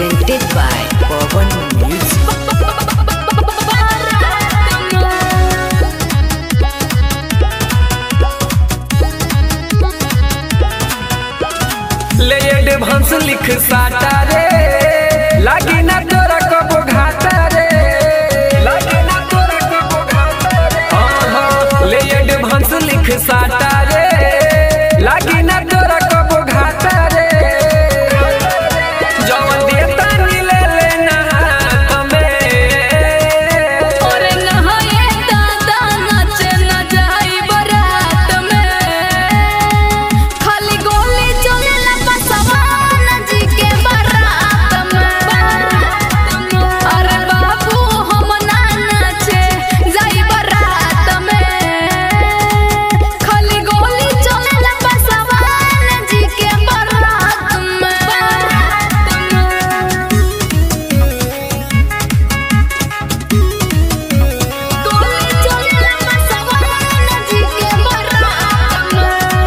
presented by Pawan Music. ले advance लिख साटा रे लागी ना तोरा कबो घाटा रे लागी ना तोरा कबो घाटा रे हाँ हाँ ले एडवांस लिख साटा रे लागी ना तोरा कबो घाटा रे जवन देता नी ले लेना हाथ में ओरे नहाए दादा नाचे न जाई बरात में खाली गोली चलेला पसवान जी के बारात में अरे बाबू हम ना नाचे जाई बरात में खाली गोली चलेला पसवान जी के बारात में गोली चलेला पसवान जी के बारात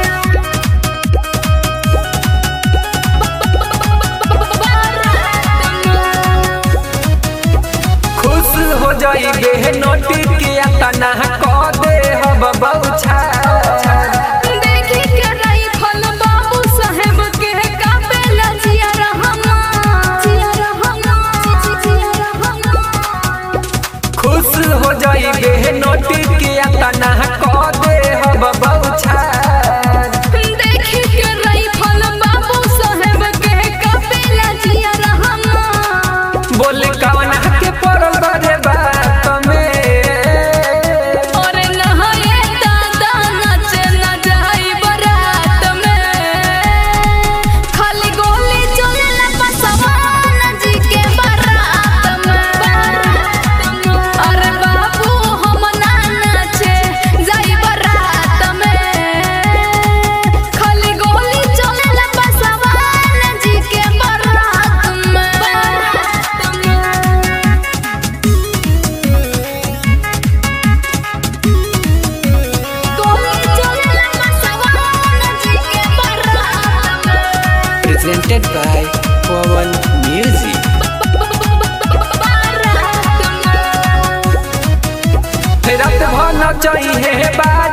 खुश हो जाई बे नोटी के तना क दे हब बौछा देखी के राइफल बाबू साहेब के कापेला जिया रहमा जिया रहमा जिया रहमा खुश हो जाई बे नोटी के तना क दे हब बौछा देखी के राइफल बाबू साहेब के कापेला जिया रहमा बोल कवन के पड़ल रे बात में ओरे नहाए दादा नाचे न जाई बरात में खाली गोली चलेला पसवान जी के बारात में अरे बाबू हम ना नाचे जाई बरात में खाली गोली चलेला पसवान जी के बारात में गोली चलेला पसवान जी के बारात में Presented by Pawan Music. रात भर न चाहिए बात